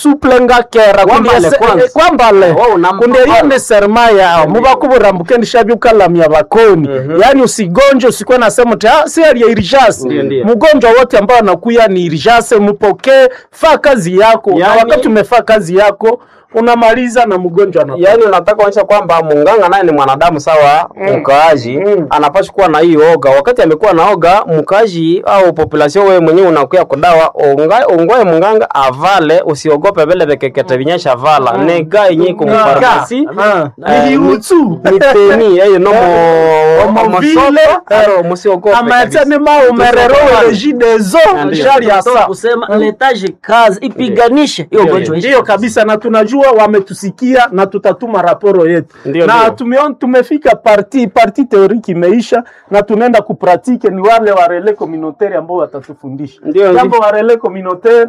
suplenga kera Kwambale kwanza. kwambale Oh, unampa kunde pala. yende serma yao mubakuburambuke ndishabyukalamya bakoni yaani usigonjwe usikuwe nasema ti ah, si hali ya irijase Ndio, ndio. mgonjwa wote ambao anakuya ni irijase mupokee faa kazi yako na Yaani- wakati umefaa kazi yako unamaliza na mgonjwa ana yaani unataka kuonyesha kwamba munganga naye ni mwanadamu sawa mkaaji Mm. anapaswa kuwa na hii oga wakati amekuwa na oga mkaaji au population wewe mwenyewe unakuya kudawa onga- ongoe munganga avale usiogope vile vikekete vinyesha vala nega yenye kumfarmasi niliutsu miteni eyo no Omo mo vile, mosopa aro musiogope amatene kabisa. maumerero Tusiogope. rejidezo Ndio. shari ya Toka saa kusema letaje kazi ipiganishe hiyo Ndio, ugonjwa ndiyo kabisa na tunajua wametusikia na tutatuma raporo yetu Ndio, na ndio. tumeon, tumefika parti parti teoriki imeisha na tunaenda kupratike ni wale wa relais communautaire ambao watatufundisha Ndio, jambo ndio. wa relais communautaire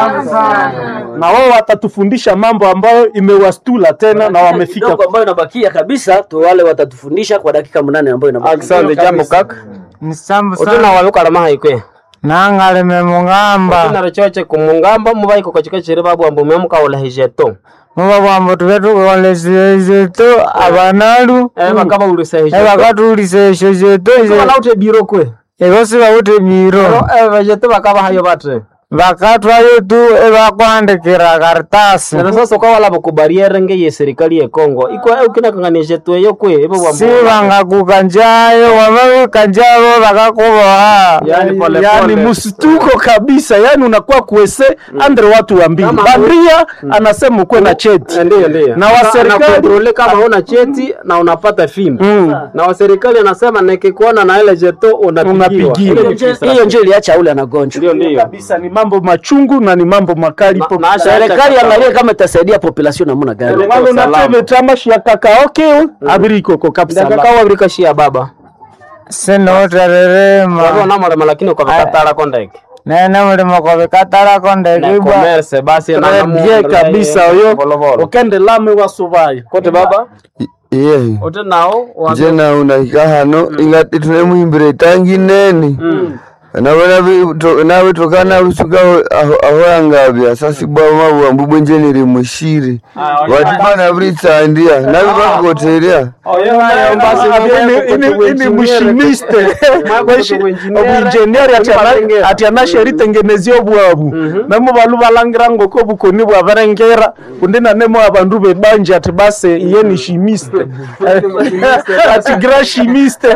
na wao watatufundisha mambo ambayo imewastula tena na wamefika kidogo ambayo inabakia kabisa tu wale watatufundisha kwa dakika mnane ambayo inabakia Asante jambo kaka nisambu utuna sana walukalama haikwe nangalime mung'amba utuna richoche kumungamba mubaiko kachika chiri babu ambu memukaula hijeto muba bwambo tube tukolesile zetu abanalu eh bakaba ulisa hijeto ebakatulisa esyo zetu Bana ute biro kwe egosi bawute biro eh vejeto bakaba hayo batre bakatwayo tu ebakwandikira karitasi Nero sasa kwa wala bakubariere nge ye serikali ye Kongo iko eh ukina kanganishe tu yo kwe ebo bambo si bangakuka njayo wamabika njabo bakakuboha yani pole yani pole msituko kabisa yani unakuwa kuese andre watu wa mbili Kama- bandia anasema ukuwe na cheti Eh, Ndiyo, ndiyo. Na wa Sasa serikali- anakontrole kama una cheti na unapata fimbo Mm. na wa serikali anasema nikikuona na ile jeto unapigiwa. Unapigiwa. Ile ni Hiyo nje- frustration. hiyo ndio iliacha ule anagonjwa Ndio, ndio. kabisa ni mambo machungu na ni mambo makali Na- po- na- serikali angalie kama itasaidia population namna gani Ndio. Wale Salama. unatebe tamashi ya kakaoke abiri ikoko kabisa Ndaka kawa birika shia baba sinotererema wabo namulema lakini kwa vikatala kondeke nene mulimo kobikatarako na ndekibwa commerce basi na Très namu- bien kabisa oyo Volovolo. okende lame wasubaya kote baba iye ote nao wa- nje naunahika hano ingati tunemuhimbira itangi nene nabona nabitokana lusuka aho aho yangabya sasibwa mabwambu bwenje niri mushiri watibana britsandia nabibakoteria Oyo hayo basi ini mushimiste obwinjenieri ati anasheritengenezia obwabu nemo balu balangira ngoko bukoni bwabarengera kundi nanemo abandu bebanje ati base iye ni shimiste ati gra shimiste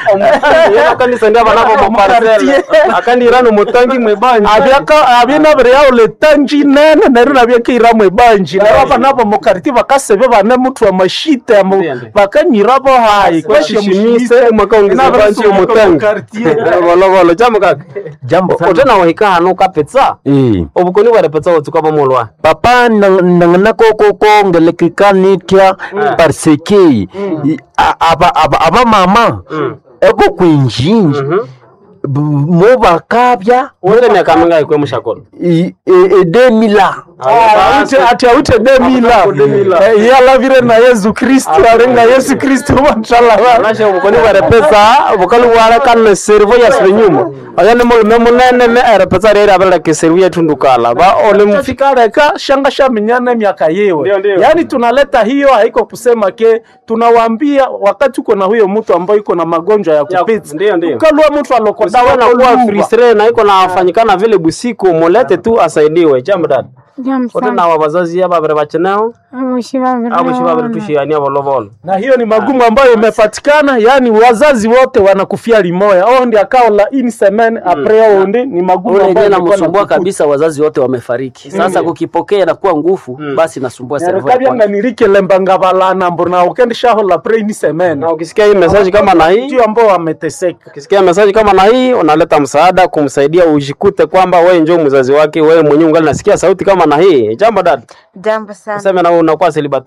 kanisa ndio banabo muparcel akandirano mutangi mwebanje abyinabire yawo letanji nene neryo nabyekeira mwebanji neryo abanabo mukariti bakasebe bane mutu amashite amo Ndiyo, ndiyo. bakanyirabo hayi Kwashishimise, mwakaongeza banji umutangi. volovolo jambo kaka jambo otena wahika hano kapetsa Eh. obukoni bwarepetsa wotsuka bomolwa papa nangana koko kongelekikanitia parce que i- a- aba aba aba mama eko kwinjinji b- mo bakabya wonde miaka mingayi kwe mushakolo i- e- edemila ati awite demila Eh, iye alavire na yesu kristu arenga yesu kristu batalaba nashe obukoni bwarepetsa obukali bwarekane serivo yasibe nyuma oyo ni mulime munene ne erepetsa reri abeleke serivo yetundukala ba ole mufika fika reka shanga shaminyana miaka yewe Ndio, ndio. yaani tunaleta hiyo haiko kusema ke tunawaambia wakati uko na huyo mtu ambaye iko na magonjwa ya Ya- kupita ndio, ndio. ukalua mtu sawa na kuwa alokodawa fristre na iko nafanyikana vile busiku mulete tu asaidiwe jambo dada Jambo ote sana. nawa bazazi aba babiri bacheneho Abushi babiri abo shi babiri naona. tushiania volovolo na hiyo ni magumu ambayo imepatikana yaani wazazi wote wanakufia limoya o ndi akaola ini semen apres ondi ni magumu ule ambayo yenyewe ilikuwa namsumbua nakukuta. kabisa wazazi wote wamefariki sasa kukipokea inakuwa nguvu basi nasumbua servo ya nerekabyanga kwanza nirikelemba balana mbona ukendishahola pre ini semen na ukisikia hii message kama na hii ndio ambao wameteseka ukisikia message kama na hii unaleta msaada kumsaidia ujikute kwamba wewe njoo mzazi wake wewe mwenyewe ungali nasikia sauti kama na hii jambo dada Jambo sana. useme na wewe unakuwa celibatere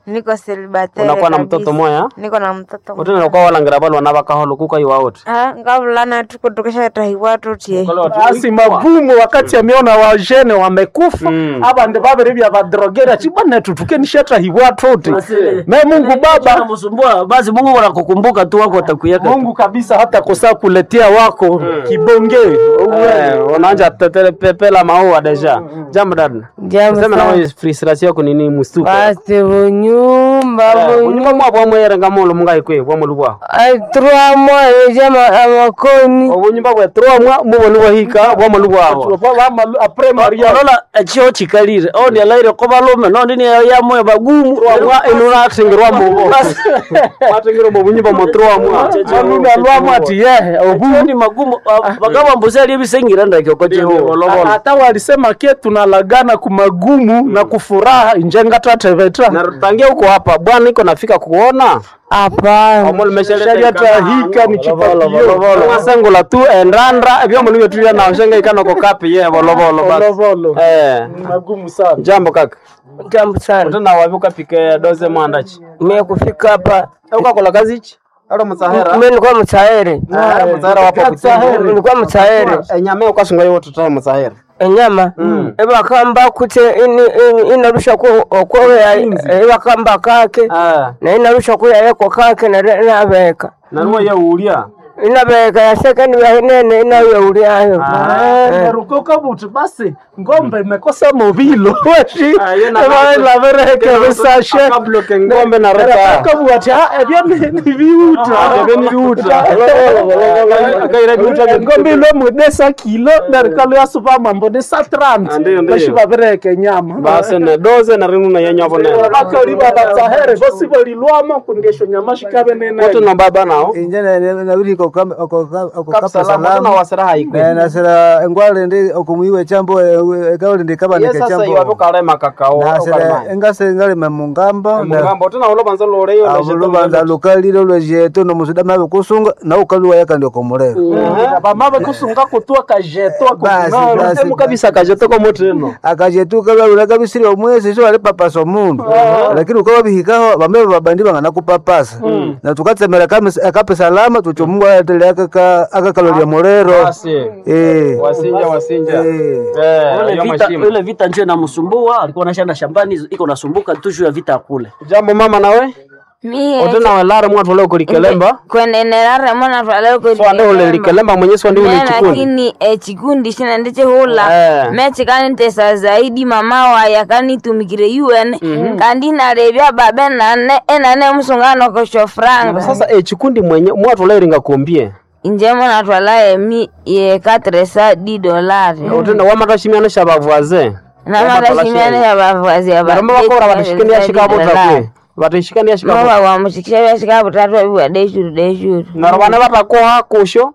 niko celibatary unakuwa na kabisa. mtoto moya niko na mtoto mmoja. utene nakuwa walangira balwa na bakaholo kuka iwa wote Ah, ngavulana tuko tukashatahiwa tutie basi magumu wakati ameona wajene wamekufa abandi babiri bya badrogera chibana tutukenishata hiwa tote me Mungu Baba msumbua basi Mungu wanakukumbuka tu wako watakuyaka Mungu kabisa hata kosa kuletea wako kibonge Eh, unaanja tetele pepela maua deja jambo dada Jambo sema sana. nawe frustration yako nini mustuko basi bunyumba unyumba mwa bwa mwere ngamolo mungai kwe bwa mulu bwa aitwa mwaeja amakoni obunyumba bwe tro mwa mubonu bwa hika bwa mulu bwabo apre Maria orola ekyo kikalire ondi alaire ko balume nondi ni yamwe bagumu mwa inura atingirwa mubo atingirwa mu bunyumba mo tro mwa Mungu alwamu ati yehe obu ni magumu bagaba mbuzi ali bisengira ndake ko jeho hata walisema ke tunalagana kumagumu na kufuraha injenga tateveta na tangia huko hapa bwana iko nafika kuona hapana omolo meshaleta hika ni chipakio wasengula tu endandra ebyo mulu byetulia na shenga ikano ko kapi ye bolovolo basi volovolo eh magumu sana jambo kaka jambo sana utena wavuka pike doze mwandachi mimi kufika hapa ukakola kazi ichi alo msahera mimi nilikuwa msaere Ah, msahera wapo kutsahera nilikuwa msaere enyame ukasunga yo tuta msahera enyama ebakamba kuti ini- ini- inarusha okwoya ebakamba kake ah na inarusha kuya yeko kake na inabeka na ruwa ya ulia inabeka yasekani yahinene inayoulyayo narukoka buti basi ngombe imekosa movilo weshi Ah, yo na- lavereke besashe kabloke ngombe na reta kabu ati ah ebyo ni ni biuta ebyo ni biuta. Kaira biuta ngombe ilo mwedesa kilo narikalo ya supa mambo ni sa Ah, 30 ndiyo, ndiyo. bashi bavereke nyama basi ne doze na rinu na yenyavo ne bakaliba batsahere bosi bolilwamo kungesho nyama shikabe nene wote na baba nao inje nabiri okokapa kapsalama tuna salama wasiraha ikwe nasira engwale ndi okumuiwe chambo ekawali ndi ye kabanike sasa chambo iwapo kalema kakao nasira engase ngalima mungamba mugambo tena ulobanza loleyo lubanza lukalile lwejeto nomusuda mabe kusunga na ukaliwa yaka ndio komulero bamabe kusunga kutua kajeto Basi, basi. emu kabisa kajetoko moteno akajetu kalwalula kabisiri omwezi so ali papasa omundu lakini ukawa bihikaho bambe babandi bangana kupapasa na tukatsemera kamis- akape salama tucho mungu aletele akakalolya mulero basi Eh. wasinja wasinja Eh. eh ile hiyo vita mashimo ile vita ndio inamsumbua alikuwa anashanda shambani iko nasumbuka tu juu ya vita kule jambo mama nawe mie otena welare mwatu ole kulikelemba kwenenelare mona twale so ande ole likelemba mwenye so ndi ule chikundi lakini chikundi shina ndichihula Eh. mechikanitesa zaidi mama waya kanitumikire un kandi narebya babe nane enane musungano kosho franga sasa eh chikundi mwenye mwatu ole ringa kombie inje mona twala emi ye katresa di dolari otena wamatashimiana shabavuaze namatashimiane ya bavazi ya naramba bakora batishikania shikabota kwe batishikania shikabota mama wamushikisha byashika butatu abiwa deshuru deshuru narabana batakoha kusho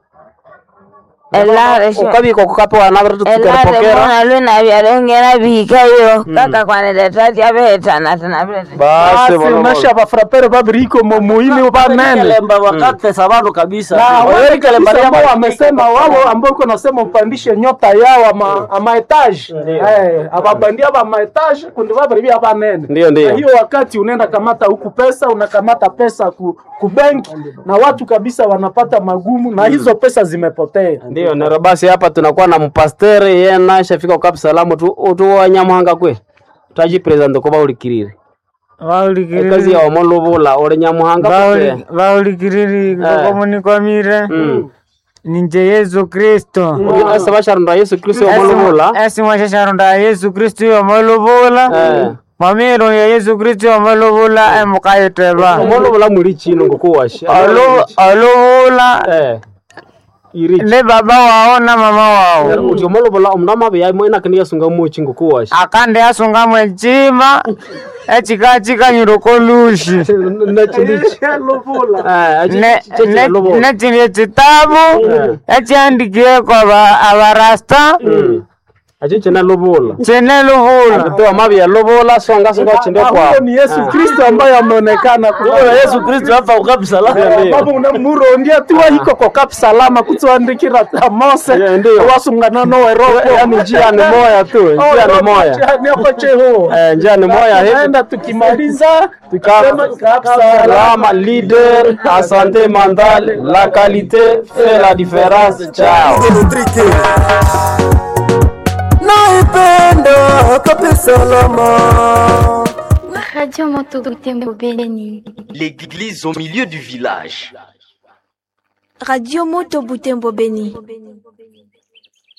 elare sho ukabika kukapewa nabere elare tutukerepokera mona lwena byalongera bihikayo kaka kwanedetati abehetana tana bilete basi basi bolo nasha bafrapere babiriko momuili banene kelemba wakatesa bantu kabisa na Wewe wale kelemba kabisa ambao ya- wamesema wao ambao uko nasema upandishe nyota yao ama ama etage eh ababandia ba ma etage kundi babiri bya banene Ndio, ndio. Na hiyo wakati unaenda kamata huku pesa unakamata pesa ku, ku benki na watu kabisa wanapata magumu na hizo pesa zimepotea ndio nero basi hapa tunakuwa na mpastere yena shafika ukapi salamu tu tu wanyamuhanga kwe taji president ko baulikirire ekazi ya omolubula uri nyamuhanga kwe vaulikiriri Eh. komunikwamire Mm. ninje yesu kristo asa basharunda yesu kristo omolubula esimwashasharunda yesu kristo yomaluvula Eh. mamiro ya yesu kristo yomaluvula emukayiteba omolubula muri chino ngokuwashi oluvula eh iri ne baba wao na mama wao uti omolubula omundu amabe yaimo inakini yasunga mochi ngokuwashi akande asungamu echima echikachikanyiro kolushi nechindi chitabu echiandikieko abarasta acho chene lubula chene luvula toa mavi ya lubula songa songa chinde kwa huyo ni yesu kristo ambaye ameonekana Huyo Yesu Kristo hapa ukapi salama. baba unamurondia tiwa hiko kokapi salama kutswandikira mose Yeah, ndio. wasungana noweroko yani njia ni moya tu njia ni moya niakocheho Eh, njia ni moya hivi naenda tukimaliza tukisema kapi salama Salama leader à santé mentale, la qualité fait la différence. Ciao. naipenda kabisa salama Radio Moto Butembo Béni. L'église au milieu du village. Radio Moto Butembo Béni.